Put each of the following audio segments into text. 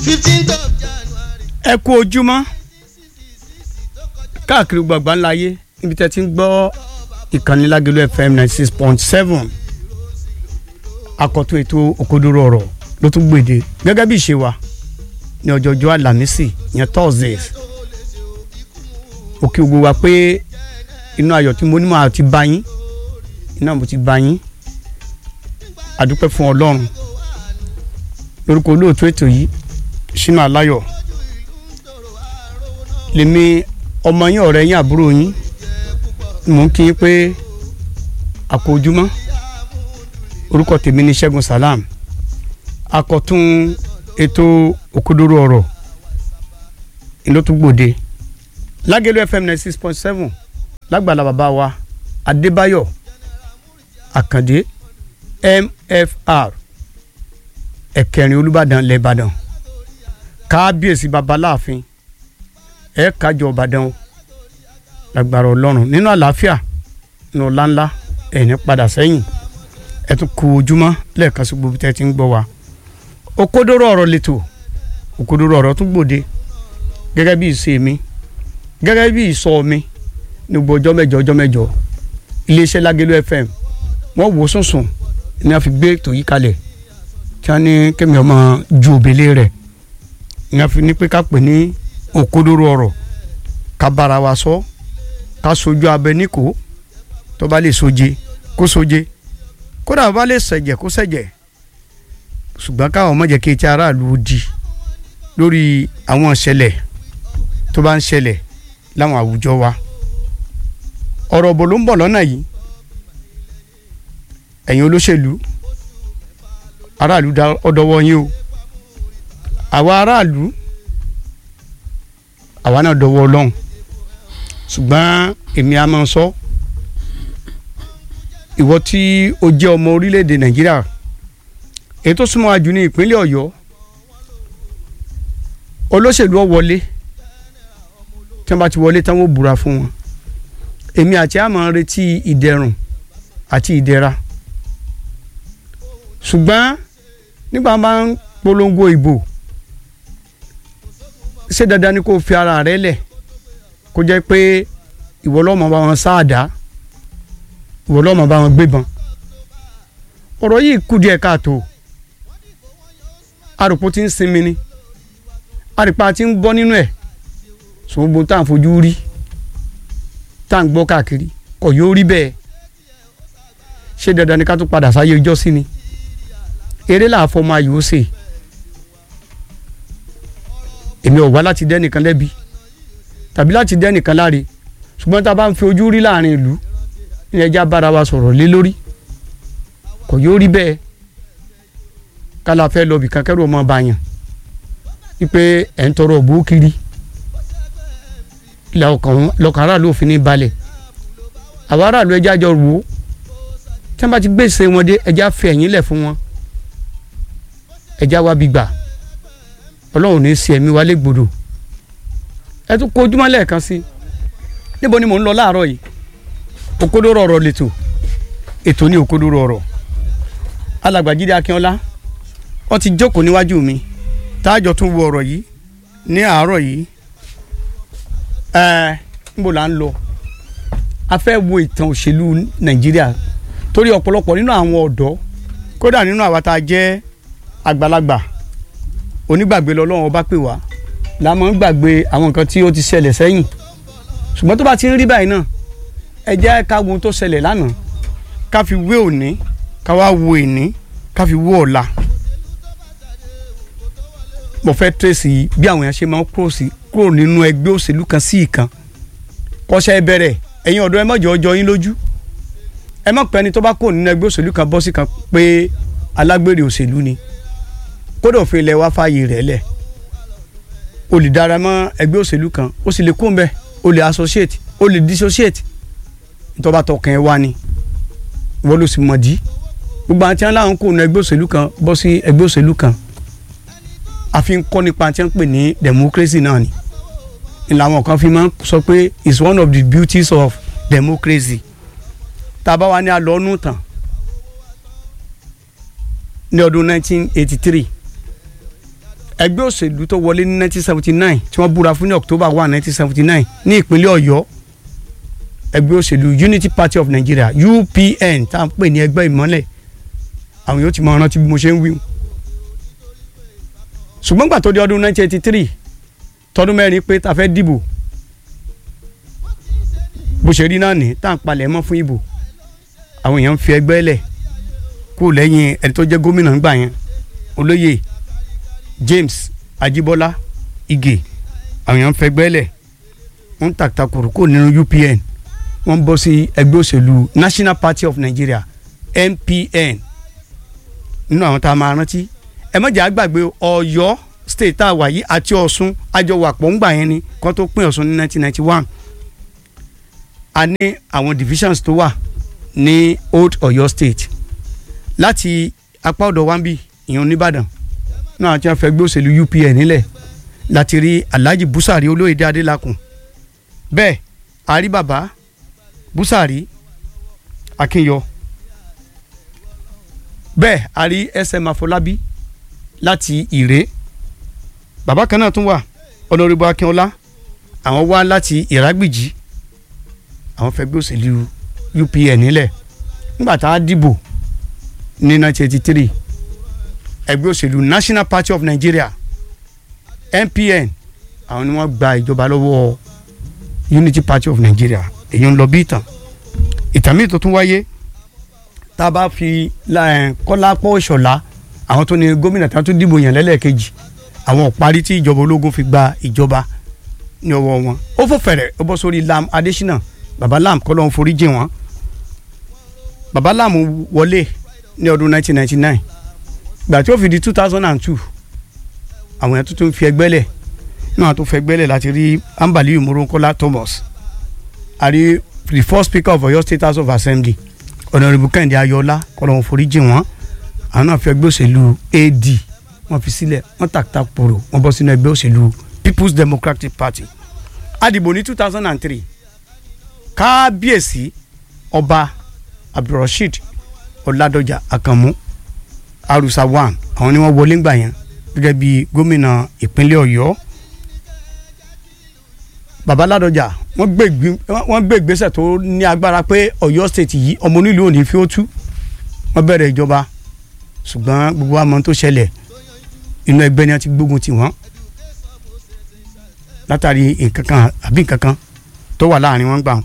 fifteenth of January. ẹ kú ojúmọ́ káàkiri gbọ̀ngbọ̀n láyé níbi tẹ́ ti ń gbọ́ ìkànnì Lágẹ̀lú FM ninety six point seven akọ̀tún ètò òkodoro ọ̀rọ̀ ló tún gbèdé gẹ́gẹ́ bí ìṣe wa ní ọjọ́jọ́ àlàmísì yẹn Thursdays òkè ògbó wa pé inú ayọ̀ tí mo ní máa ti bá yín iná mo ti bá yín àdúpẹ́ fún Ọlọ́run lórúkọ olóòtú ètò yìí Ṣínà Aláyọ̀ lèmi ọmọ yín ọ̀rẹ́ yín àbúrò yín mò ń kí yín pé àkójúmọ́ orúkọ tèmi ní Ṣẹ́gun Salam akọ̀tún ètò òkodoro ọ̀rọ̀ ìlótúgbòde Lágẹ̀lú FM ninety six point seven lágbàlá bàbá wa Adébáyọ̀ Àkàndé MFR ẹ̀kẹrin Olúbàdàn lẹ́bàdàn kábíyèsí babaláàfin ẹ kájọ Ìbàdàn o lágbára Ọlọ́run nínú àlàáfíà nínú ọláńlá ẹni padà sẹ́yìn ẹ tún kú ojúmọ́ lẹ́ẹ̀kan sí gbogbo tẹ́ ti ń gbọ́ wa òkodoro ọ̀rọ̀ lẹ́tọ̀ òkodoro ọ̀rọ̀ tún gbòde gẹ́gẹ́ bí ìṣe mi gẹ́gẹ́ bí ìsọ mi ní gbogbo ọjọ́ mẹ́jọ ọjọ́ mẹ́jọ iléeṣẹ́ Lágẹ̀lú FM wọ́n wò sùnsùn ní a fi gbé ètò yìí kalẹ̀ tí wọ́n ní kémi ọmọ ju òbélé rẹ̀ ní a fi ní pé ká pè ní òkodoro ọ̀rọ̀ ká bára wa sọ ká sojú abẹ níkò tó bá lè soje kó soje kódà bá lè ṣẹ̀jẹ̀ kó ṣẹ̀jẹ̀ ṣùgbọ́n káwọn ọmọ jẹ́ kí etí aráàlú di lórí àwọn ìṣẹ̀lẹ̀ tó bá ń ṣẹlẹ̀ láwọn àwùjọ wa ọ̀rọ̀ bò ló ń bọ̀ lọ́nà yìí ẹ̀yin olóṣèlú aráàlú ọ̀dọ́wọ́ yín o àwa aráàlú àwa náà dọwọ́ ọlọ́run ṣùgbọ́n èmi a máa sọ ìwọ tí o jẹ́ ọmọ orílẹ̀-èdè nàìjíríà èyí tó súnmọ́ àjù ní ìpínlẹ̀ ọ̀yọ́ olóṣèlú ó wọlé tí wọ́n bá ti wọlé tán wọ́n búra fún wọn èmi àti a máa retí ìdẹ̀rùn àti ìdẹ̀ra ṣùgbọ́n nígbà máa ń polongo ìbò ṣé dandan ni kò fi ara rẹ lẹ̀ kó jẹ́ pé ìwọ lọ́mọ bá wọn sáàdá ìwọ lọ́mọ bá wọn gbébọn ọ̀rọ̀ yìí kù díẹ̀ káàtó arùpó ti ń sinmi ni àrìpá ti ń gbọ́ nínú ẹ̀ ṣùgbọ́n tá à ń fojú rí tá à ń gbọ́ káàkiri kò yóò rí bẹ́ẹ̀ ṣé dandan ni ká tún padà sáyé ọjọ́ sí ni eré làáfọ́ máa yòó sè èmi ò wá láti dẹ́nìkan lẹ́bi tàbí láti dẹ́nìkan láre ṣùgbọ́n tá a bá ń fi ojú rí láàrin ìlú ní ẹja bára wa sọ̀rọ̀ lé lórí kò yóò rí bẹ́ẹ̀ kálá fẹ́ lọ bìkan kẹ́rù ọmọ bá yàn wípé ẹ̀ ń tọrọ òbú kiri lọ́kàn aráàlú òfin ní balẹ̀ àwọn aráàlú ẹja jọ wò ó tí wọ́n bá ti gbèsè wọn dé ẹja fi ẹ̀yìn lẹ̀ fún wọn ẹja wa bí gbà ọlọ́run ní í ṣe ẹ̀mí wa légbodò ẹ tún kó ojúmọ́ lẹ́ẹ̀kan sí níbo ni mò ń lọ láàárọ̀ yìí òkodoro ọ̀rọ̀ lẹ́tọ̀ ètò ní òkodoro ọ̀rọ̀ alàgbàjídé akínọlá wọ́n ti jókòó níwájú mi táàjọ tún wo ọ̀rọ̀ yìí ní àárọ̀ yìí ẹ níbo là ń lọ a fẹ́ wo ìtàn òṣèlú nàìjíríà torí ọ̀pọ̀lọpọ̀ nínú àwọn ọ̀dọ́ kódà nínú àwa tá a jẹ́ àgbàlagbà onígbàgbé lọ́lọ́run ọba pè wá la máa ń gbàgbé àwọn nǹkan tí ó ti ṣẹlẹ̀ sẹ́yìn ṣùgbọ́n tó bá ti ń rí báyìí náà ẹ jẹ́ ká wo tó ṣẹlẹ̀ lánàá ká fi wé òní ká wá wo ìní ká fi wó ọ̀la mo fẹ́ tẹ̀sí bí àwọn èèyàn ṣe máa ń kúrò nínú ẹgbẹ́ òṣèlú kan sí ìkan kọ́ṣẹ́ bẹ̀rẹ̀ ẹ̀yin ọ̀dọ́ ẹ má jọ ọjọ́ yín lójú ẹ má pẹ́ ẹni tó bá kúrò nínú ẹgbẹ́ òṣèlú kan bọ́ sí kan pé alágbèrè òṣèlú ni kódà òfin ilẹ̀ wa fààyè rẹ̀ lẹ̀ o lè dára mọ́ ẹgbẹ́ òṣèlú kan o sì lè kó mbẹ́ o lè associate o lè dissociate ìtọ́ba tọkàn ẹ wá ni wọ́n ló sì mọ̀ dí gbogbo àti àwọn làwọn kò nu ẹgbẹ́ òṣèlú kan bọ́ sí ẹgbẹ́ òṣèlú kan àfi ń kọ́ nípa tí wọ́n pè ní democracy náà ni ìlànà kan fi máa ń sọ pé it's one of the beauties of democracy tá a bá wà ní alọ́nù tán ní ọdún 1983 ẹgbẹ́ òṣèlú tó wọlé ní 1979 tí wọ́n búra fún ní October 1 1979 ní ìpínlẹ̀ Ọ̀yọ́ ẹgbẹ́ òṣèlú Unity Party of Nigeria UPN tá à ń pè ní ẹgbẹ́ ìmọ́lẹ̀ àwọn yóò ti máa rántí bí mo ṣe ń wí. ṣùgbọ́n gbà tó di ọdún 1983 tọdún mẹ́rin pé ta fẹ́ dìbò bó ṣe rí náà ní tá à ń palẹ̀ mọ́ fún ìbò àwọn èèyàn ń fi ẹgbẹ́ lẹ̀ kú lẹ́yìn ẹni tó jẹ́ gómìnà ńgbà yẹn olóyè James Ajibola Ige àwọn èèyàn ń fẹgbẹ́ lẹ̀ wọ́n ń tàkìtàkùrù kò nínú UPN wọ́n ń bọ́ sí ẹgbẹ́ òṣèlú National Party of Nigeria NPN nínú àwọn tá a máa rántí ẹ má jẹ́ àgbàgbé Ọ̀yọ́ state tá a wà yìí àti Ọ̀ṣun àjọwàpọ̀ ńgbà yẹn ni kó tó pín Ọ̀ṣun ní 1991 a ní àwọn divisions tó wà ní Old Ọ̀yọ́ state láti apá ọ̀dọ̀ wambi ìyẹn oníbàdàn náà tí wọ́n fẹ́ gbé òṣèlú UPN nílẹ̀ láti rí Alhaji Busari Olóyèdé Adélakùn bẹ́ẹ̀ àrí bàbá Busari Akínyọ bẹ́ẹ̀ àrí SM Afọlábí láti Ìré bàbá kan náà tún wà Honorable Akínọlá àwọn wá láti Ìrágbìjí àwọn fẹ́ gbé òṣèlú UPN nílẹ̀ nígbà tá a dìbò ní 1983 ẹgbẹ́ òṣèlú National Party of Nigeria NPN àwọn ni wọ́n gba ìjọba lọ́wọ́ Unity Party of Nigeria èyí ń lọ bí ìtàn ìtàn míì tó tún wáyé tá a bá fi Kọ́lápọ̀ Ìṣọ̀lá àwọn tó ní gómìnà tí wọ́n tún dìbò yàn lẹ́lẹ́kejì àwọn ọ̀parí tí ìjọba ológun fi gba ìjọba ní ọwọ́ wọn ó fò fẹ̀rẹ̀ ó bọ́ sórí Lam Adésínà baba Lam kọ́ ló ń forí jìn wọ́n baba Lam wọlé ní ọdún 1999 gbà tí ó fi di 2002 àwọn yẹn tuntun fi ẹgbẹ́ lẹ̀ náà tó fẹ́ gbẹ́lẹ̀ láti rí Ambali Moronkola Thomas àrí the first speaker of Ọ̀yọ́ State House of Assembly Honourable Kẹ́hìndé Ayọ̀ọ́lá kọ́lọ́hún foríjì wọ́n àwọn náà fi ẹgbẹ́ òṣèlú AD wọ́n fi sílẹ̀ wọ́n tàkítà pòrò wọ́n bọ́ sínú ẹgbẹ́ òṣèlú People's Democratic Party àdìbò ní 2003 kábíyèsí ọba Abdulrasheed Ọládọjà Àkànmú Arusa one àwọn ni wọ́n wọlé ńgbà yẹn gẹ́gẹ́ bí gómìnà ìpínlẹ̀ Ọ̀yọ́ baba Ládọjà wọ́n gbé ìgbésẹ̀ tó ní agbára pé Ọ̀yọ́ state yìí ọmọ onílù òní fi ó tú wọ́n bẹ̀rẹ̀ ìjọba ṣùgbọ́n gbogbo àmọ́ tó ṣẹlẹ̀ inú ẹgbẹ́ ni wọ́n ti gbógun tì wọ́n látàrí nǹkan kan àbí nǹkan kan tó wà láàrin wọn gbà wọn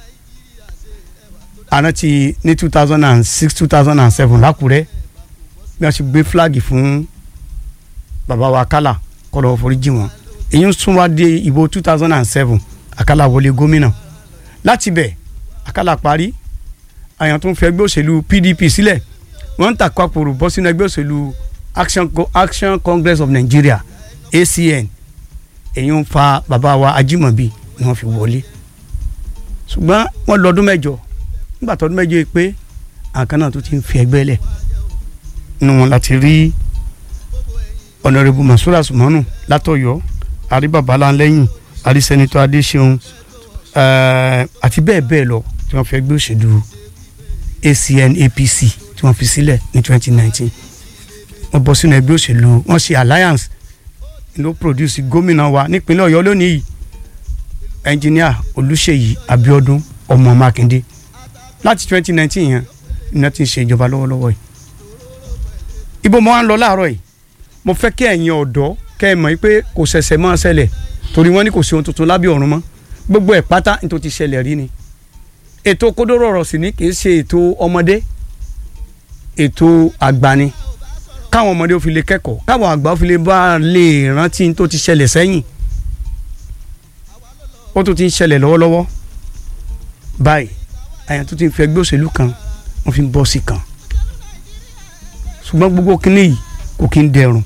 àrántí ní two thousand and six two thousand and seven lákùrẹ́ bí wọ́n ṣe gbé fúláàgì fún bàbá wa Akálà kọ́lọ́ foríjì wọn èyí ń sún wá dé ìbò two thousand and seven Akálà wọlé gómìnà láti bẹ̀ Akálà parí àyàn tó ń fi ẹgbẹ́ òṣèlú PDP sílẹ̀ wọ́n ń tàkọ́ àpòrò bọ́ sínú ẹgbẹ́ òṣèlú Action, Action Congress of Nigeria ACN èyí ń fa bàbá wa Ajímọ̀bí ni wọ́n fi wọlé ṣùgbọ́n wọ́n lọ ọdún mẹ́jọ nígbà tó ọdún mẹ́jọ yìí pé àkàn náà tó ti ń fi ẹgbẹ́ lẹ̀ nínú wọn láti rí ọ̀nàrẹ́bù Masura Sumanu látọ̀yọ́ àrí babaláńlẹ́yìn àrí sẹ́nitọ́ Adéṣeun àti bẹ́ẹ̀ bẹ́ẹ̀ lọ tí wọ́n fi ẹgbẹ́ òṣèlú ACN APC tí wọ́n fi sílẹ̀ ní 2019 wọ́n bọ́ sínú ẹgbẹ́ òṣèlú wọ́n ṣe alliance ló produce gómìnà wa nípínlẹ̀ Ọ̀yọ́ lónìí yìí ẹnjìníà Olúṣèyí Abíọ́dún ọmọ Mákindé láti 2019 yẹn ni wọ́n ti ń ṣe ìjọba lọ́wọ́lọ́wọ́ yìí ibo mo wá ń lọ láàárọ̀ yìí mo fẹ́ kí ẹ̀yin ọ̀dọ́ kẹ́ ẹ mọ̀ pé kò ṣẹ̀ṣẹ̀ máa ṣẹlẹ̀ torí wọ́n ní kò sí ohun tuntun lábẹ́ ọ̀run mọ́ gbogbo ẹ̀ pátá ní tó ti ṣẹlẹ̀ rí ni ètò kódóró ọ̀rọ̀ sì ni kì í ṣe ètò ọmọdé ètò àgbà ni káwọn ọmọdé ó fi lè kẹ́kọ̀ọ́ káwọn àgbà ó fi lè bá lè rántí tó ti ṣẹlẹ̀ sẹ́yìn ó tún ti ń ṣẹlẹ̀ lọ́wọ́lọ́wọ́ báyìí àyàn tó ti ń fi ẹgbẹ́ òṣèlú kan wọ́n fi ń bọ́ sí kan ṣùgbọ́n gbogbo kínní yìí kò kí ń dẹrùn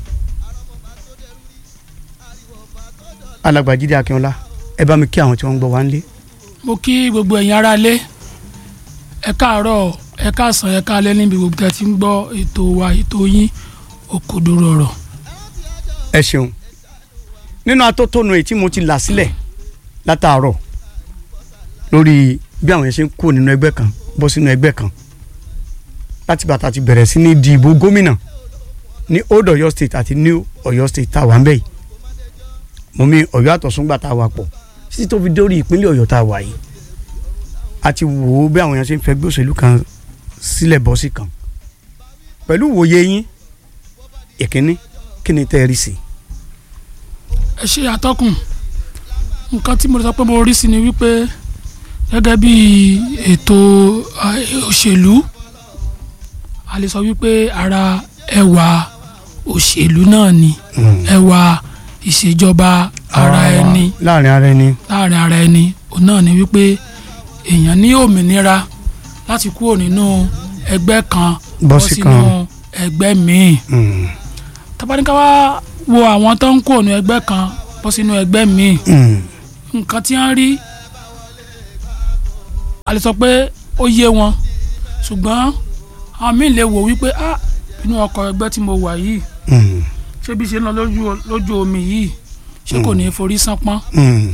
alàgbà Jídé Akínọlá ẹ bá mi kí àwọn tí wọ́n ń gbọ́ wá ń lé. mo kí gbogbo ẹ̀yin ará lé ẹ káàárọ̀ ẹ káàsán ẹ káalẹ́ níbi gbogbo tẹ́ ti ń gbọ́ ètò wa ètò yín òkodoro ọ̀rọ̀. ẹ ṣeun nínú atótónu èyí tí mo ti là sílẹ̀ látàárọ̀ lórí bí àwọn yẹn ṣe ń kó nínú ẹgbẹ́ kan bọ́ sínú ẹgbẹ́ kan láti bàtà ti bẹ̀rẹ̀ sí ní di ìbò gómìnà ní old Ọ̀yọ́ state àti new Ọ̀yọ́ state tá a wà ń bẹ̀ yìí mo mi Ọ̀yọ́ àtọ̀súngbà tá a wà pọ̀ títí tó fi dórí ìpínlẹ̀ Ọ̀yọ́ tá a wà yìí a ti wò ó bí àwọn èèyàn ṣe ń fẹ́ gbé òṣèlú kan sílẹ̀ bọ́ sí kan pẹ̀lú ìwòye yín ìkíní kí ni tẹ́ ẹ rí sí i. ẹ ṣe àtọkùn nǹkan tí mo sọ pé mo rí sí ni wípé gẹ́gẹ́ bí ètò eh, òṣèlú a lè sọ wípé ara ẹwà òṣèlú náà ni ẹwà ìṣèjọba ara ẹni láàrin ara ẹni. láàrin ara ẹni òun náà ni wípé èèyàn ní òmìnira láti kúrò nínú ẹgbẹ́ kan Bọ́ sí sínú kan. ẹgbẹ́ míì Mm. tabaníkà wá wo àwọn tó ń kúrò nínú ẹgbẹ́ kan bọ́ sínú ẹgbẹ́ míì Mm. nǹkan tí wọ́n rí a lè sọ pé ó yé wọn ṣùgbọ́n àwọn míì lè wò wípé ah inú ọkọ̀ ẹgbẹ́ tí mo wà yìí Mm. ṣé bí ṣe ń lọ lójú lójú omi yìí ṣé kò ní í forí sánpọ́n Mm.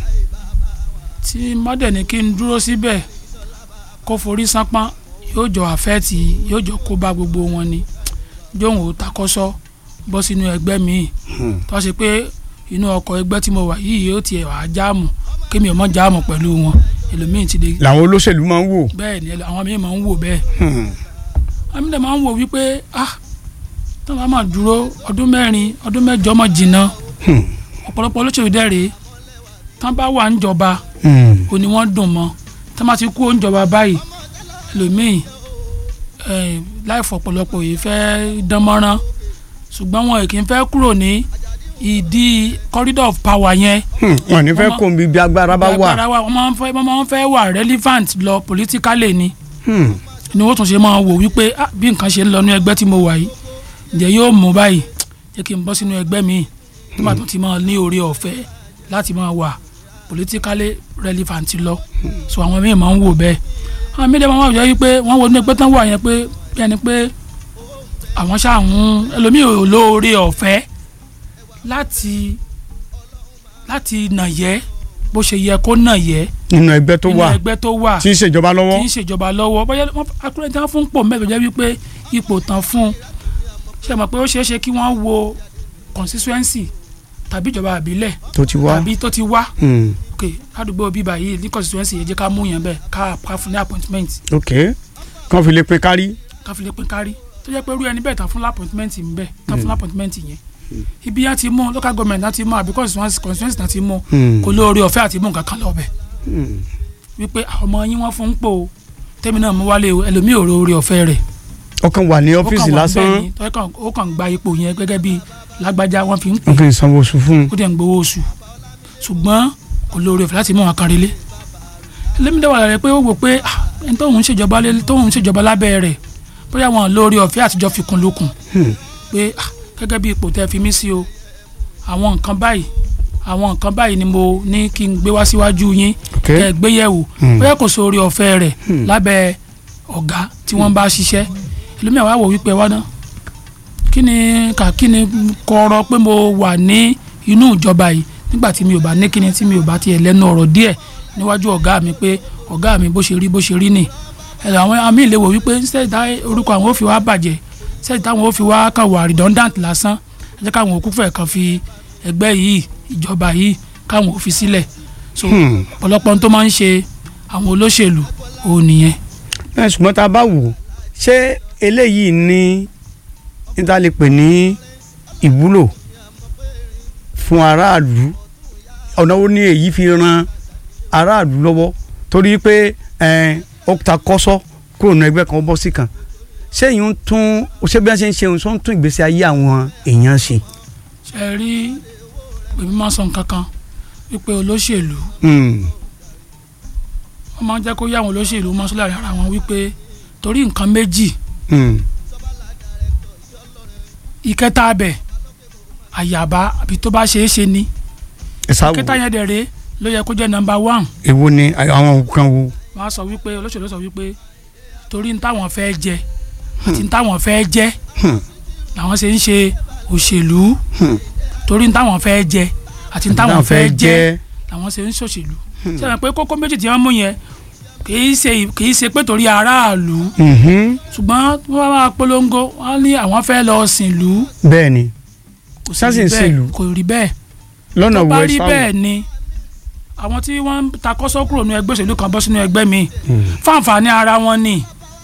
tí mọ́dẹ̀ni kí n dúró síbẹ̀ kó forí sánpọ́n yóò jọ àfẹ́ẹ̀tì yóò jọ kó bá gbogbo wọn ni jóun ò takọ́sọ́ bọ́ sínú ẹgbẹ́ míì Hmm. tó ṣe pé inú ọkọ̀ ẹgbẹ́ tí mo wà yìí yóò tiẹ̀ wá jáàmù kémi ò mọ̀ jáàmù pẹ̀lú wọn ẹlòmíì ti dé làwọn olóṣèlú máa ń wò. bẹ́ẹ̀ ni ẹlò- àwọn míì máa ń wò bẹ́ẹ̀ Hmm. àwọn míì máa ń wò wípé ah tí wọ́n bá máa dúró ọdún mẹ́rin ọdún mẹ́jọ mọ̀ jìnnà Hmm. ọ̀pọ̀lọpọ̀ olóṣèlú dẹ̀ rèé tí wọ́n bá wà ń jọba Hmm. ó ní wọ́n dùn mọ́ tí wọ́n bá ti kú oúnjọba báyìí ẹlòmíì eh, láìfọ̀ ọ̀pọ̀lọpọ̀ yìí fẹ́ dán mọ́rán ṣùgbọ́n wọn kì í fẹ́ kúrò ní ìdí corridor of power yẹn Hmm. wọn ní fẹ́ Wọ́n kó bí bí agbára bá wà. agbára wa wọ́n máa ń fẹ́ wọ́n máa ń fẹ́ wà relevant lọ politically ni Hmm. ni wọ́n tún ṣe máa wò wípé ah, bí nǹkan ṣe ń lọ ní ẹgbẹ́ tí mo wà yìí ǹjẹ́ yóò mú báyìí jẹ́ kí n bọ́ sínú ẹgbẹ́ mi nígbà tó ti máa ní oore ọ̀fẹ́ láti máa wà politically relevant lọ so àwọn míì máa ń wò bẹ́ẹ̀ àwọn míì dẹ́ máa wà wípé wọ́n wo ní ẹgbẹ́ tán wà yẹn pé bí ẹni pé àwọn ṣáà ń ẹlòmíì ò lóore ọ̀fẹ́ láti láti nàyẹ́ bó ṣe yẹ kó nàyẹ́ nínú ẹgbẹ́ tó nínú wà ẹgbẹ́ tó wà tí ń ṣèjọba lọ́wọ́. kì í ṣèjọba lọ́wọ́ bóyá wọ́n akúrẹ́ tí wọ́n fún pò mẹ́tò jẹ́ wípé ipò tán fún un ṣe mọ̀ pé ó ṣeé ṣe kí wọ́n wo constituency tàbí ìjọba àbílẹ̀ tó ti wá. tàbí tó ti wá Hmm. ok ládùúgbò bíbá yìí ní constituency yẹn jẹ́ ká mú yẹn bẹ́ẹ̀ ká ká fún ní appointment ok kàn fi lè pe kárí. ká fi lè pín kárí tó jẹ́ pé irú ẹni bẹ́ẹ̀ tán fún appointment ń bẹ́ẹ̀ tán fún appointment yẹn ibi yẹn ti mú local government náà ti mú àbí constituency constituency náà ti mú Hmm. kò lóore ọ̀fẹ́ àti mú nǹkan kan lọ́bẹ̀ Hmm. wípé àwọn ọmọ yín wọ́n fún ń pò ó tẹ́mi náà mú wálé o ẹlòmíì ò róore ọ̀fẹ́ rẹ̀ ọkàn wà ní ọ́fíìsì ó kàn wá lásán bẹ́ẹ̀ ni, tó yẹ kàn- ó kàn gba ipò yẹn gẹ́gẹ́ bí lágbájá wọ́n fi ń pè wọn kì í sanwó oṣù fún un. ó dẹ̀ ń gbowó oṣù ṣùgbọ́n kò lóore ọ̀fẹ́ láti mú wọn kan relé ẹlẹ́mìdẹ́wà rẹ̀ pé ó wò pé ah, ẹni tóun ń ṣèjọba lé tóun ń ṣèjọba lábẹ́ rẹ̀ bóyá wọn lóore ọ̀fẹ́ àtijọ́ fi kún lókun Hmm. pé ah, gẹ́gẹ́ bí ipò tẹ́ fi mí sí o àwọn nǹkan báyìí àwọn nǹkan báyìí ni mo ní kí n gbé wá síwájú yín ok kẹ́ ẹ gbé yẹ̀wò Hmm. bóyá kò sóore ọ̀fẹ́ rẹ̀ Hmm. lábẹ́ ọ̀gá tí wọ́n bá ṣiṣẹ́ ẹlòmíà wá wò wípé wá ná kí ni kà kí ni kọ̀rọ̀ pé mo wà ní inú ìjọba yìí nígbà tí mi ò bá ní kíni tí mi ò bá tiẹ̀ lẹ́nu ọ̀rọ̀ díẹ̀ níwájú ọ̀gá mi pé ọ̀gá mi bó ṣe rí bó ṣe rí nì ẹ̀rọ àwọn àmì ìlẹ̀ wò wípé sẹ́yìn tá orúkọ àwọn ò fi wá bàjẹ́ sẹ́yìn táwọn ò fi wá kàn wà redundant lásán ẹ jẹ́ káwọn òkú fẹ̀ kan fi ẹgbẹ́ yìí ìjọba yìí káwọn ò fi sílẹ̀ so Hmm. ọ̀pọ̀lọpọ̀ ohun tó máa ń ṣe àwọn olóṣèlú òun nìyẹn ẹ ṣùgbọ́n tá a bá wò ó ṣé eléyìí ní níta lè pè ní ìwúlò fún aráàlú ọ̀nà wo ni èyí fi ran aráàlú lọ́wọ́ torí pé ẹ, ó ta kọ́sọ́ kúrò ní ẹgbẹ́ kan ó bọ́ sí kan ṣé èyí ń tún ṣé bí wọ́n ṣe ń ṣe ohun tó ń tún ìgbésí ayé àwọn èèyàn ṣe. ṣe rí èmi máa sọ nǹkan kan wípé olóṣèlú Hmm. wọ́n máa ń jẹ́ kó yá àwọn olóṣèlú máa ń sọ láàrin ara wọn wípé torí nǹkan méjì Hmm. ìkẹta abẹ àyàbá àbí tó bá ṣeé ṣe ni ẹ sáwò ìkẹta yẹn dẹ̀ rèé ló yẹ kó jẹ́ nọ́mbà one èwo ni àwọn nǹkan wo. wọ́n á sọ wípé olóṣèlú sọ wípé torí ní táwọn fẹ́ jẹ àti ní táwọn fẹ́ jẹ Hmm. làwọn ṣe ń ṣe òṣèlú Hmm. torí ní táwọn fẹ́ jẹ àti ní táwọn fẹ́ jẹ làwọn ṣe ń ṣòṣèlú sẹ́yìn pé kókó méjì tí wọ́n mú yẹn kì í ṣe kì í ṣe pé torí aráàlú Mhm. ṣùgbọ́n wọ́n máa polongo wọ́n ní àwọn fẹ́ lọ sìnlú bẹ́ẹ̀ ni kò sì Sásìn rí bẹ́ẹ̀ sìnlú. kò rí bẹ́ẹ̀ lọ́nà tó bá wo rí ẹ bẹ́ẹ̀ ni àwọn tí wọ́n ń ta kọ́sọ́ kúrò ní ẹgbẹ́ òṣèlú kan bọ́ sínú ẹgbẹ́ mi fáǹfààní ara wọn ni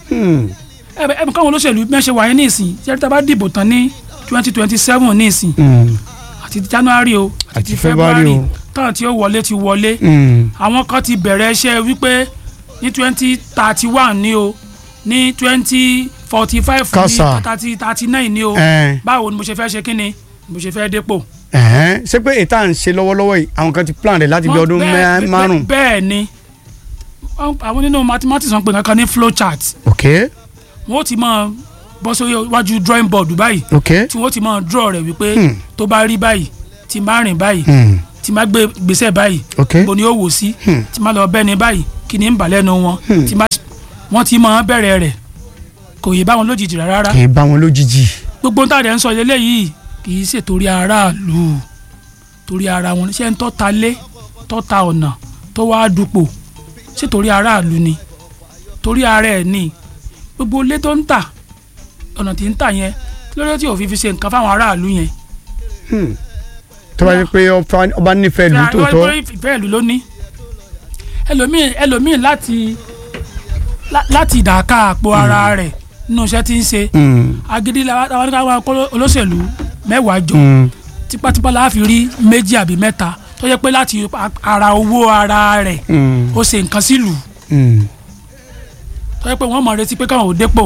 ẹbẹ ẹbẹ káwọn olóṣèlú mẹ́ṣẹ̀ wáyé ní ìsìn ṣé tá a bá dìbò tán ní twenty twenty seven ní ìsìn àti january o àti Àti ti February february o. táwọn tí ó wọlé ti wọlé àwọn kan ti bẹ̀rẹ̀ iṣẹ́ wípé ní twenty thirty one ní o ní twenty forty five ní Kásá. thirty thirty nine ní o báwo ni mo ṣe fẹ́ ṣe kí ni mo ṣe fẹ́ dépò. ṣé pé ètò à ń ṣe lọ́wọ́lọ́wọ́ yìí àwọn kan ti plan rẹ̀ láti bí Wọ́n- ọdún bẹ́ẹ̀- mẹ́- márùn-ún bẹ́ẹ̀ ni Wọ́n- àwọn nínú mathematics wọn pè kankan ní flow chart ok wọn ó ti máa bọ́ sórí iwájú drawing board báyìí ok tí wọ́n ti máa draw rẹ̀ wípé Hmm. tó bá rí báyìí tí n bá rìn báyìí Hmm. tí n bá gbé gbèsè báyìí ok bo ni ó wò sí Hmm. tí n bá lọ bẹ́ni báyìí kí ni ń bà lẹ́nu wọn Hmm. tí n bá wọ́n ti máa bẹ̀rẹ̀ rẹ̀ kò yé báwọn lójijì rárá kì í bá wọn lójijì gbogbo nǹkan àdé ń sọ eléyìí kì í ṣe torí aráàlú torí ara wọn ṣé ń tọ́ta lé tọ́ta ọ̀nà tó wá dupò ṣé torí aráàlú ni torí ara ẹ̀ ni gbogbo ilé tó ń tà ọ̀nà tí ń tà yẹn lórí tí òfin fi ṣe nǹkan fáwọn aráàlú yẹn Hmm. tó bá yẹ pé ọba- ọba nífẹ̀ẹ́ lù tó tọ́ ìfẹ́ ìlú ló ní ẹlòmíì ẹlòmíì láti lá- láti ìdàkà àpò ara rẹ̀ nínú iṣẹ́ tí ń ṣe Hmm. agídí la àwọn ní ká máa kó olóṣèlú mẹ́wàá jọ Hmm. tipátipá la fi rí méjì àbí mẹ́ta tó yẹ pé láti ara owó ara rẹ̀ Hmm. ó ṣe nǹkan sílùú Hmm. tó yẹ pé wọ́n mọ̀ retí pé káwọn ò dépò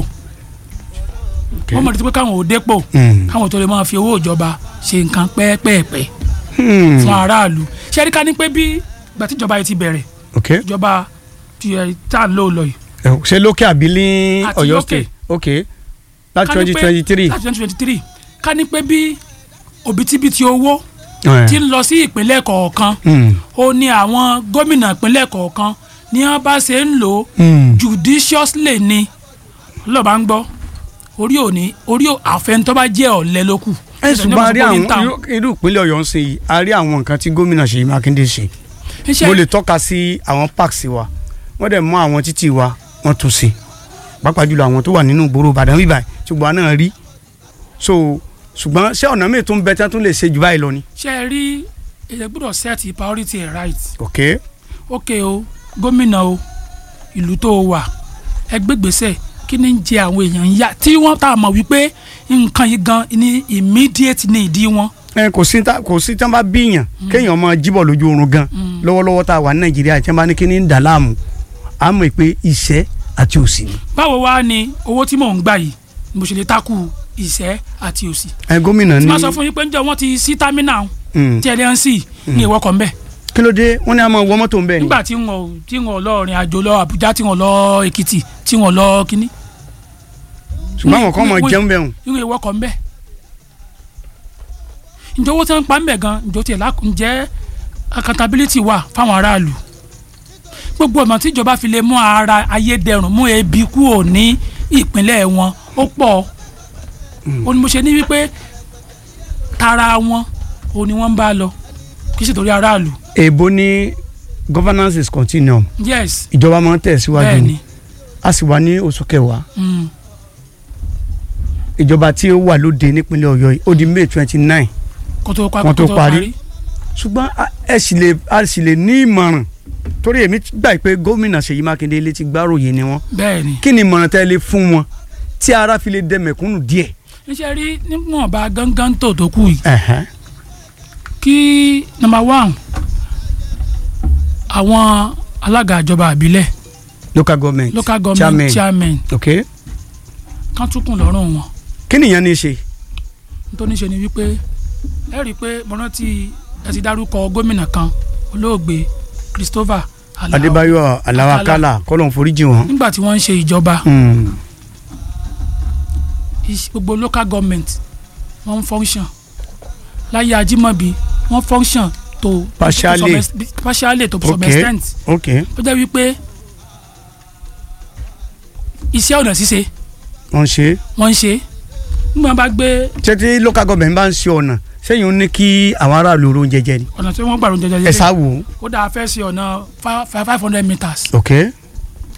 wọ́n mọ̀ retí pé káwọn ò dépò Hmm. káwọn tó lè máa fi owó ìjọba ṣe nǹkan pẹ́ẹ́pẹ́ẹ́pẹ́ Hmm. fún aráàlú ṣé rí ká ní pé bí ìgbà tí ìjọba yìí ti bẹ̀rẹ̀ ok ìjọba tí ẹ tá à ń lò lọ yìí Ẹ, ṣé lókè àbí ní Àti Ọ̀yọ́ lókè. state ok láti Ká ní twenty pé- twenty three láti twenty twenty three ká ní pé bí òbítíbitì owó ti ń lọ sí ìpínlẹ̀ kọ̀ọ̀kan ó ní àwọn gómìnà ìpínlẹ̀ kọ̀ọ̀kan ní wọ́n bá ṣe ń lò ó judiciously ni lọ́ba ń gbọ́ orí òní orí àfẹnutọ́ bá jẹ́ ọ̀lẹ ló kù. ẹ ṣùgbọ́n a rí àwọn irú- irú ìpínlẹ̀ Ọ̀yọ́ ń ṣe yìí a rí àwọn nǹkan tí gómìnà Ṣèyí Mákindé ṣe mo lè tọ́ka sí àwọn parks wa wọ́n dẹ̀ mú àwọn títì wa wọ́n tún ṣe pàápàá jùlọ àwọn tó wà nínú ìgboro Ìbàdàn bíbá ṣùgbọ́n a náà rí so ṣùgbọ́n ṣé ọ̀nà míì tó ń bẹ tí wọ́n tún lè ṣe jù báyìí lọ ni. ṣe é rí èyẹ gbọ́dọ̀ set priority ẹ̀ right ok ok o gómìnà o ìlú tó o wà ẹgbẹ́ gbèsè kí ni ń jẹ àwọn èèyàn ń yá tí wọ́n tá a mọ̀ wípé nǹkan yìí gan ni immediate need wọn. ẹ kò sí tá- kò sí tí wọ́n bá bíyàn kéèyàn máa jíbọ̀ lójú oorun gan lọ́wọ́lọ́wọ́ tá a wà ní Nàìjíríà tí wọ́n bá ní kí ni ń dà láàmú a mọ̀ pé iṣẹ́ àti òṣì ni. báwo wá ni owó tí mò ń gbà yìí mo ṣe lè takù ìṣẹ́ àti òṣì. ẹ gómìnà tí ní wọ́n sọ fún yín pé ń jẹ́ wọ́n ti sí támínà Mm. tí ẹ lè ń sí ní ìwọ́kọ̀ ń bẹ̀. kí ló dé wọ́n ní a máa wọ mọ́tò ń bẹ̀ ni. nígbà tí wọn ò tí wọn ò lọ rìn àjò lọ Àbújá tí wọn lọ Èkìtì tí wọn lọ kínní ṣùgbọ́n àwọn kan máa wí- jẹun bẹ̀ hùn. irú ìwọ́kọ̀ ń bẹ̀. ǹjẹ́ owó tí wọ́n ń pa ń bẹ̀ gan ǹjọ́ tiẹ̀ lákùn jẹ́ accountability wà fáwọn aráàlú gbogbo ọ̀nà tí ìjọba fi lè mú ara ayédẹrùn mú ebi kúrò ní ìpínlẹ̀ wọn ó pọ̀ ó ní mo ṣe ní wípé tara wọn ó ní wọ́n ń bá lọ kì í ṣe torí aráàlú èèbó ní governance is continuum yes ìjọba máa ń tẹ̀síwájú bẹ́ẹ̀ ni ni a sì wà ní oṣù kẹwàá mm, ìjọba tí ó wà lóde nípínlẹ̀ Ọ̀yọ́ yìí ó di May twenty nine kó tó pa- Wọ́n tó kó tó parí. ṣùgbọ́n a- ẹ sì lè a sì lè ní ìmọ̀ràn torí èmi gbà pé gómìnà Ṣèyí Mákindé létí gbáròyè ni wọ́n bẹ́ẹ̀ ni kí ni ìmọ̀ràn tẹ́ lè fún wọn tí ara fi lè dẹ mẹ̀kúnnù díẹ̀. níṣẹ́ rí níwọ̀nba gángan tó tó kù yìí Ẹ̀hẹ́n. kí number one àwọn alága ìjọba àbílẹ̀ local government local government chairman chairman ok kan tún kùn lọ́rùn wọn kí nìyẹn ní í ṣe. nítorí ṣe ni wípé ẹ rí i pé mo rántí ẹ ti dárúkọ gómìnà kan olóògbé Christopher Alao Adébáyọ̀ Aláwakálà kọ́lọ̀ ń foríjì wọn. nígbà tí wọ́n ń ṣe ìjọba Hmm. iṣ- gbogbo local government wọ́n ń function láyé Ajímọ̀bí wọ́n function to Partially. to some ex- partially to some Okay. extent ok ó jẹ́ wípé iṣẹ́ ọ̀nà ṣíṣe wọ́n ṣe é. wọ́n ń ṣe nígbà wọn bá gbé ṣé tí local government bá ń ṣe ọ̀nà sẹ́yìn ó ní kí àwọn aráàlú ro oúnjẹ jẹ ni. ọ̀nà tí wọ́n gbàrún jẹjẹrẹ ẹ sá wò ó. ó dáa fẹ́ ṣe ọ̀nà five hundred meters ok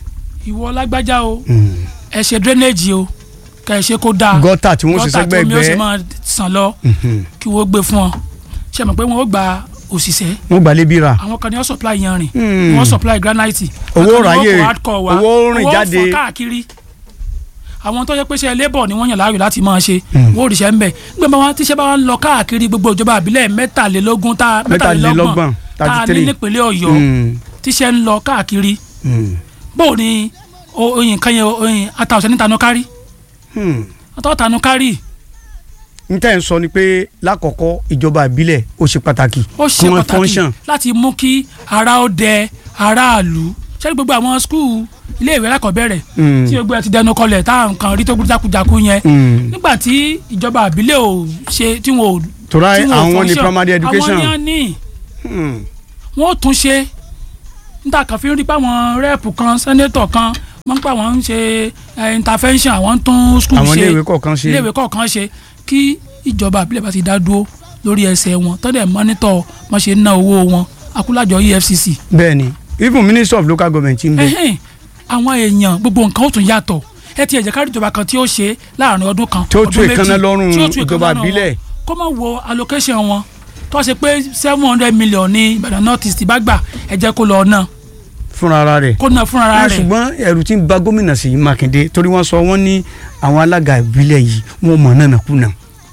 ìwọ lágbájá o Mm. ẹ ṣe drainage o kẹ ẹ ṣe kó dáa gọ́tà tí wọ́n ṣe gọ́tà sẹ́gbẹ́ tó mi ó sì ẹgbẹ́ máa sàn lọ Mhm. kí wọ́n gbé fún ọ ṣe mọ̀ pé wọ́n ó gba òṣìṣẹ́ wọ́n gbalẹ̀ bí ra àwọn kan ní wọ́n supply yanrìn Hmm. wọ́n supply granite Owó àwọn kan ní ráyè, wọ́n kó hardcore wá, owó rìn owó jáde. fọ́n káàkiri àwọn tó yẹ pé ṣe labour ni wọ́n yàn láàyò láti máa ṣe Hmm. wọ́n ò ríṣẹ́ ń bẹ̀ gbé bá wọn tíṣẹ́ bá wọn lọ káàkiri gbogbo ìjọba àbílẹ̀ mẹ́tàlélógún tá Mẹ́tàlélọ́gbọ̀n, tá a ní 33. nípínlẹ̀ ọ̀yọ́ Mm. tíṣẹ́ ń lọ káàkiri Mm. bóò ni o- oyin kan yẹ oyin atàwọ̀sẹ̀ níta nu kárí Mm. atàwọ̀ta nu kárí n tẹ́ ń sọ ni pé lákọ̀ọ́kọ́ ìjọba ìbílẹ̀ ó ṣe pàtàkì ó ṣe kí wọ́n pàtàkì function. láti mú kí ara ó dẹ aráàlú ṣé gbogbo àwọn skul iléèwé alákọ̀ọ́bẹ̀rẹ̀ Mm. tí gbogbo ẹ ti dẹnu kọlẹ̀ tá à ń kan rí tó gbúdú jákujáku yẹn Mm. nígbà tí ìjọba àbílẹ̀ ò ṣe tí wọn ò tora tí wọn ò àwọn ní function, primary education. àwọn ni wọ́n ní Mm. wọ́n ó tún ṣe níta kan fi ń rí pé àwọn rẹ́ẹ̀pù kan sẹ́nétọ̀ kan wọ́n ń pa àwọn ń ṣe eh, intervention àwọn ń tún skul àwọn ṣe iléèwé kọ̀ọ̀kan ṣe. iléèwé kọ̀ọ̀kan ṣe kí ìjọba àbílẹ̀ bá ti dá dúró lórí ẹsẹ̀ wọn tọ́dẹ̀ mọ́nítọ̀ wọ́n ṣe ń ná owó wọn akúlájọ EFCC bẹ́ẹ̀ni even minister of local government ń bẹ. ẹhìn àwọn èèyàn gbogbo nǹkan ó tún yàtọ̀ ẹ ti ẹ̀jẹ̀ kárí ìjọba kan tí ó ṣe láàrin ọdún kan Tí ó tú ọdún méjì, èékánná lọ́rùn tí ó tú ìjọba èékánná ìbílẹ̀. wọn. kó má wo allocation wọn tó ṣe pé seven hundred million ní Ìbàdàn north east bá gbà ẹ jẹ́ kó lọ ná fúnra ara rẹ̀. kó ná fúnra Ah, rẹ̀ ṣùgbọ́n ẹ̀rù ti ń ba gómìnà Ṣèyí Mákindé torí wọ́n sọ wọ́n ní àwọn alága ìbílẹ̀ yìí wọ́n mọ̀ náà kùnà.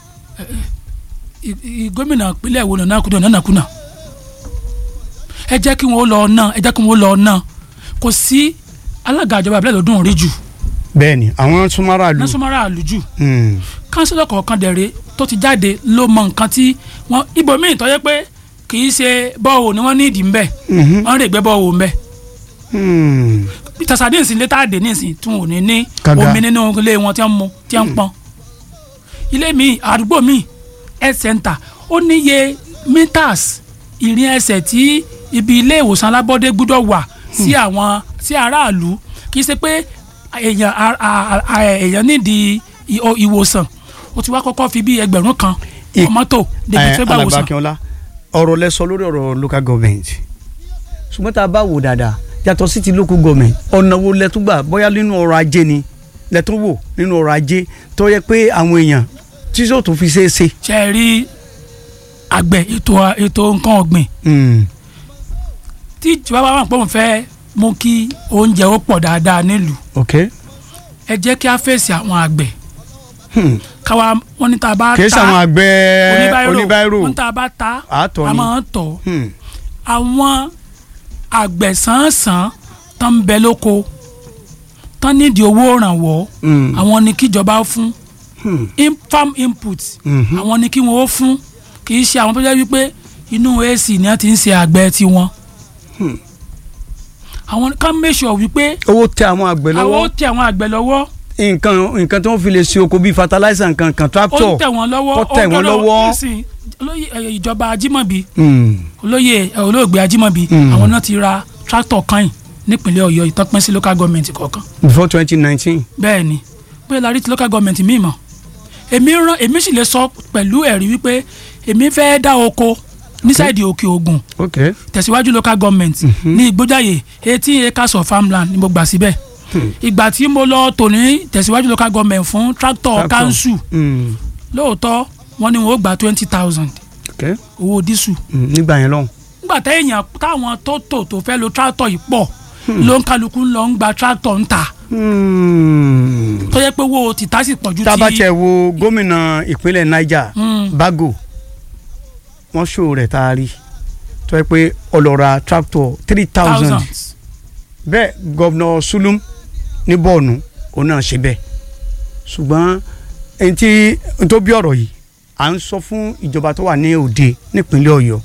I- i- gómìnà ìpínlẹ̀ wo nàná kùnà nàná kùnà ẹ jẹ́ kí wọ́n lọ ná ẹ jẹ́ kí wọ́n lọ ná kò sí alága ìjọba ìbílẹ̀ lọ́dún rí jù bẹ́ẹ̀ni àwọn súnmọ́ra lù. násùmárà àlùjù Mm. kánsílọ̀ kọ̀ọ̀kan dẹ̀rẹ̀ tó ti jáde ló mọ nǹkan tí wọ́n ibòmíì tó yẹ pé kì í ṣe bọ́ọ̀ ni wọ́n ní ìdí ńbẹ̀ Mhm. wọ́n rè gbé bọ́ọ̀ ńbẹ̀ Mm. tàṣàdé ìsìn létà àdé nísìn tí wọn ò ní ní Kànga. omi nínú ilé wọn tí wọ́n mu tí wọ́n pọn ilé mi àdúgbò mi health center ó níye meters ìrìn ẹsẹ̀ tí ibi ilé ìwòsàn alábọ́dé gbúdọ̀ wà sí àwọn sí aráàlú kì í ṣe pé èèyàn a- a- a- èèyàn nídìí ì- o- ìwòsàn ó ti wá kọ́kọ́ fi bí ẹgbẹ̀rún kan I- wọ mọ́tò débi Eh, tó gbà Alàgbà wòsàn Akínọlá ọ̀rọ̀ lẹ sọ lórí ọ̀rọ̀ local government ṣùgbọ́n tá a bá wò dáadáa yàtọ̀ sí ti local government ọ̀nà wo lẹ tún gbà bóyá nínú ọrọ̀ ajé ni lẹ tún wò nínú ọrọ̀ ajé tó yẹ pé àwọn èèyàn tí yóò tún fi ṣeé ṣe. ṣe é rí àgbẹ̀ ètò ètò nǹkan ọ̀gbìn Mm. tí ìjọba bá wà pé òun fẹ́ mú kí oúnjẹ ó pọ̀ dáadáa nílùú ok ẹ jẹ́ kí a fèsì àwọn àgbẹ̀ Hmm. káwa wọn ní tá a bá kì í ta ṣàwọn àgbẹ̀ oníbàárò wọn ní tá a bá ta àtọ̀ a ni. máa ń tọ̀ Hmm. àwọn àgbẹ̀ sàn-án tán ń bẹ lóko tán nídìí owó ìrànwọ́ Hmm. àwọn ni kíjọba fún Hmm. in farm input Mhm. àwọn ni kí wọn ó fún kì í ṣe àwọn tó jẹ́ wípé inú AC ni wọ́n ti ń ṣe àgbẹ̀ tiwọn Hmm. àwọn ká make sure wípé owó tẹ àwọn àgbẹ̀ àwọn ó lọ́wọ́ tẹ àwọn àgbẹ̀ lọ́wọ́ nǹkan nǹkan tí wọ́n fi lè ṣe oko bíi fertilizer nǹkan kan ó tractor. ń tẹ̀ wọ́n lọ́wọ́ kó tẹ̀ ó wọ́n gbọ́dọ̀- lọ́wọ́. nísìn, olóyè ẹ, ìjọba Ajímọ̀bí Hmm. olóyè ẹ, olóògbé Ajímọ̀bí Mm. àwọn náà ti ra tractor kan nípínlẹ̀ Ọ̀yọ́ ìtọ́pẹ́ sí local government kọ̀ọ̀kan before twenty nineteen. bẹ́ẹ̀ ni bóyá la rí ti local government míì mọ̀ èmi rán èmi sì lè sọ pẹ̀lú ẹ̀rí wípé èmi fẹ́ dá oko ní sáìdì òkè Ògùn ok. tẹ̀síwájú local government ní ìgbójáyè eighteen acres of farmland ni mo gbà síbẹ̀ ìgbà tí mo lọ tò ní tẹ̀síwájú local government fún tractor Tractor. council Hmm. lóòótọ́ wọ́n ní wọ́n ó gba twenty thousand ok. owó dísù Hmm. nígbà yẹn lọ́hùn. nígbà téèyàn táwọn tó tò tó fẹ́ lo tractor yìí pọ̀ ló ń kálukú ń lọ ń gba tractor ń ta Hmm. tó yẹ pé owó tìta sì pọ̀ ju ti tábàtẹ̀ wo gómìnà ìpínlẹ̀ Niger Mm. Bago wọ́n ṣòro rẹ̀ tá a rí tó yẹ pé ọlọ́ra tractor three thousand thousands bẹ́ẹ̀ gọ́vnọ̀ Sulum ní bọ́ọ̀nù òun náà ṣe bẹ́ẹ̀ ṣùgbọ́n ẹni tí n tó bí ọ̀rọ̀ yìí à ń sọ fún ìjọba tó wà ní òde nípínlẹ̀ Ọ̀yọ́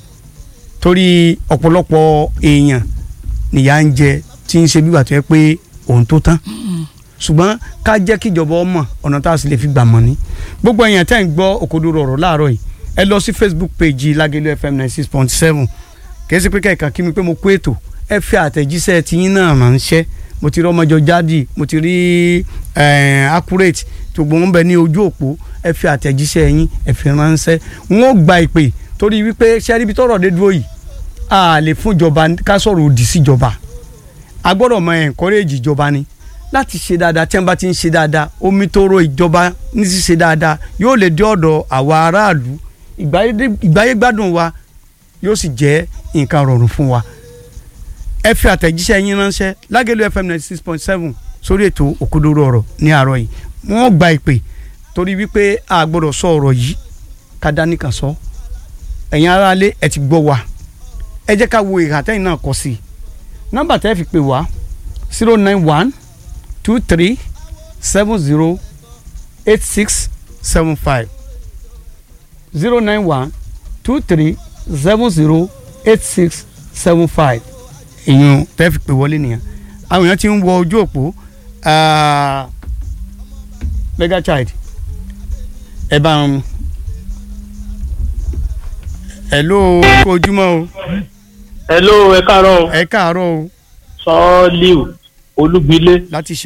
torí ọ̀pọ̀lọpọ̀ èèyàn nìyà ń jẹ tí ń ṣe bígbà tó yẹ pé òun tó tán ṣùgbọ́n ká jẹ́ kí ìjọba ọmọ ọ̀nà tá a sì lè fi gbà mọ́ ni gbogbo èèyàn tẹ́ ń gbọ́ òkodoro ọ̀rọ̀ láàárọ̀ yìí ẹ lọ sí Facebook page Lágẹ̀lú FM ninety six point seven kì í ṣe pé kẹ́kàn kí mi pé mo kó ètò ẹ fi àtẹ̀jíṣẹ́ tiyín náà ránṣẹ́ mo ti rí ọmọjọ jáde mo ti rí eh, accurate gbogbo wọn bẹ ní ojú òpó ẹ fi àtẹ̀jíṣẹ́ yín ẹ fi ránṣẹ́ wọn ò gba ìpè torí wípé ṣẹ́rí ibi tọ́rọ̀ dé dúró yìí a lè fún ìjọba ká sọ̀rọ̀ òdì sí ìjọba a gbọ́dọ̀ mọ encourage ìjọba ni láti ṣe dáadáa tí wọ́n bá ti ń ṣe dáadáa omi tó ro ìjọba ní ṣíṣe dáadáa yóò lè dé ọ̀dọ̀ àwa aráàlú ìgbáyé- ìgbáyégbádùn wa yóò sì jẹ́ nǹkan rọrùn fún wa ẹ fi àtẹ̀jíṣẹ́ yín ránṣẹ́ lágẹ̀lú fm ninety six point seven sórí ètò òkodoro ọ̀rọ̀ ní àárọ̀ yìí wọ́n gba ìpè torí wípé a gbọ́dọ̀ sọ ọ̀rọ̀ yìí ká dání kan sọ ẹ̀yin aráalé ẹ ti gbọ́ wa ẹ jẹ́ ká wo ìhà tẹ́yìn náà kọ sí i nọ́mbà tẹ́ fi pè wá zero nine one two three seven zero eight six seven five zero nine one two three seven zero eight six seven five èèyàn tẹ́ fi pè wọlé nìyẹn àwọn èèyàn ti ń wọ ojú òpó ah, mega child ẹ bá ń hello kó ojúmọ́ o hello ẹ káàárọ̀ ẹ káàárọ̀ o sọ́ọ́líù olúgbilé láti ṣe.